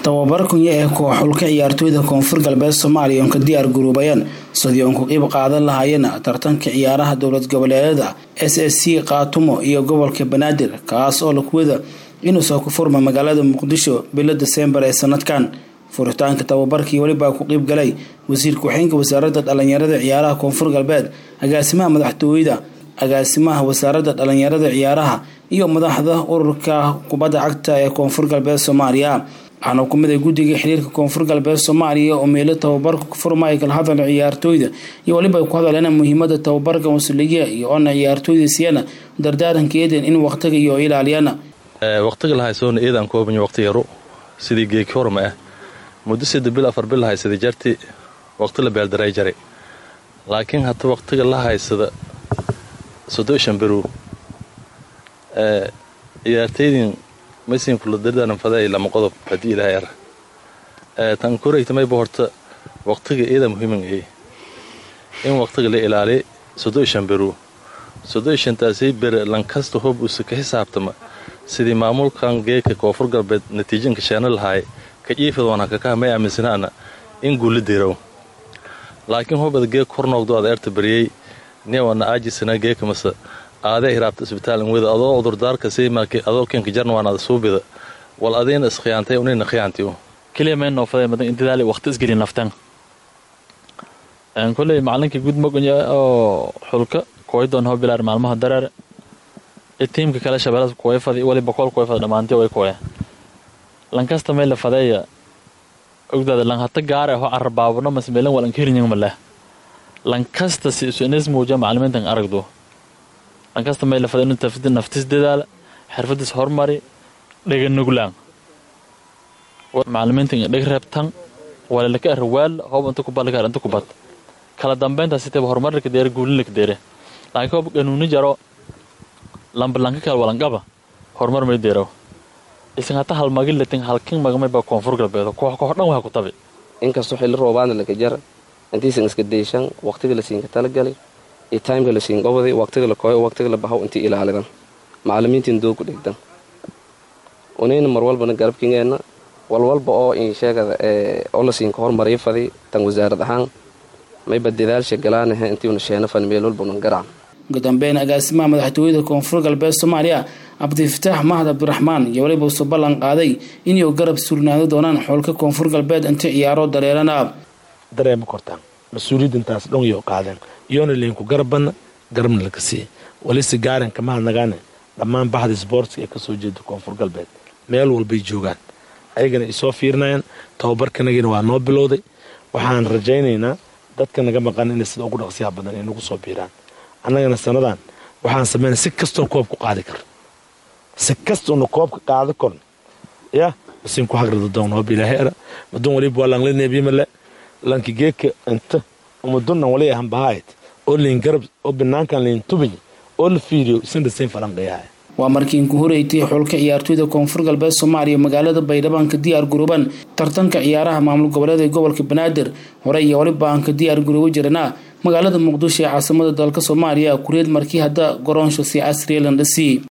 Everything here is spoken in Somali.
tababar kunya ee kooxulka ciyaartooyda koonfur galbeed soomaaliya oon ka diyaar garoobayaan sidii oon ku qiib qaadan lahaayeen tartanka ciyaaraha dowlad goboleedyada s s c kaatumo iyo gobolka banaadir kaas oo lakuwada inuu soo ku furma magaalada muqdisho bilo desembar ee sanadkan furitaanka tababarkii welibaa ku qiib galay wasiir ku-xigeenka wasaaradda dhalinyarada ciyaaraha koonfur galbeed agaasimaha madaxtooyada agaasimaha wasaaradda dhalinyarada ciyaaraha iyo madaxda ururka kubadda cagta ee koonfur galbeed soomaaliya waxaana ku mid ay guddiga xiriirka koonfur galbeed soomaaliya oo meelo tababarka ku furmaya kala hadal ciyaartooyda iyo weliba ay ku hadleen muhiimada tababarka mas-uuliya iyo oona ciyaartooyda siiyana dardaaranka eeden in waqtiga iyo ilaaliyana waqtiga lahaysoona eedaan koobanya waqti yaro sidii geeki horma ah muddo sida bil afar bil lahaysada jarti waqti la beeldaray jare laakiin hata waqtiga la haysada soddoshan berow ciyaartaydin masiinkuladardaaranfaday lama qodob haddii ilaahay ar tan koraytamayba horta waqtiga eeda muhiiman ey in waqtiga la ilaaliy soddoshan berow soddoshantaasay bere lankasta hoob usa ka xisaabtama sidii maamulkan geeka koonfur galbeed natiijinka sheena lahaay ka jiifadwana kakaha may aaminsanaana in guula dirow laakiin hobad geek hornoogdo ad eerta baryey niwana aajisana geeka mase aadee hiraabta isbitaalan weda adoo udurdaarka saymaaki adoo kenka jarnwaan ada suubida wal adayna iskhiyaantay unayna khiyaantiyo keliya may noofadee madan intidaali waqti isgeli naftan koley macalinkii guud mogonya oo xulka kooydoon hoo bilaar maalmaha dareer ee tiimka kale shabeelada kuwayfadi wali boqol kuwayfada dhammaantii way kuwaya lankasta may la fadeeya ogdaada lanhata gaare ho carrabaabano masmeelan walan kirinyang maleh lankasta si isu inis muuja macalimiintan aragdo lankasta may la fadee inu tafdi naftis dadaala xirfadiis hormari dhega nuglaan macalimiintan dheg reebtan walelaka arawaal hoob inta kubalkar inta kubad kala dambeyntaas sitaba horumarlaka deere guulinlaka deere laakiin hoob ganuuni jaro lambalanka kale walangaba horumar may deero isan hata halmagilatin halkin magamayba koonfur galbeedo koox koox dhan waxa ku tabi inkastoo xilli roobaana laka jara intiisan iska deyshan waqtiga la siinka talagali iyo taymka la siin gobodi waqtiga la kooyo waqtiga la bahaw intii ilaalidan macalimiintiin doogu dhigdan unayna mar walbana garabkingeenna walwalba oo insheegada oo la siinka hormariyo fadi tan wasaarad ahaan mayba dadaalsha galaanahe intiuna sheena fani meel walbaunan garacan ugu dambeyn agaasimaha madaxtooyada koonfur galbeed soomaaliya cabdifataax mahad cabdiraxmaan iyo weliba usoo ballan qaaday inay garab surnaado doonaan xoolka koonfur galbeed inta ciyaaro dareerana dareema kortaan mas-uuliyadintaas dhonyo qaadeen iyoona liinku garabbanna garabna laka siiya walise gaaranka mahadnagaane dhammaan baxda sboortska ee kasoo jeeda koonfur galbeed meel walbay joogaan ayagana ay soo fiirinayaan tababarkanagina waa noo bilowday waxaan rajaynaynaa dadka naga maqan inay sida ugu dhaqsiyaha badan ay nagu soo biiraan annagana sanadan waxaan samayna si kastoo koob ku qaadi kar si kastoona koobka qaada korn ya masin ku hagrada doon hoob ilaahay ara madun waliba waa langla neebiyamale lanki geeka inta umadunnan wali ahan bahaayt oo liin garab oo banaankan liin tubiy oo la fiiriyo isna sayn falanqayahay waa markii ku horeytay xulka ciyaartooyda koonfur galbeed soomaaliya magaalada baydhabo ka diyaar garooban tartanka ciyaaraha maamul goboleed ee gobolka banaadir hore iyo waliba aan ka diyaar garooba jirana magaalada muqdisho ee caasimada dalka soomaaliya kureed markii hadda goroonsho si casriya landhasi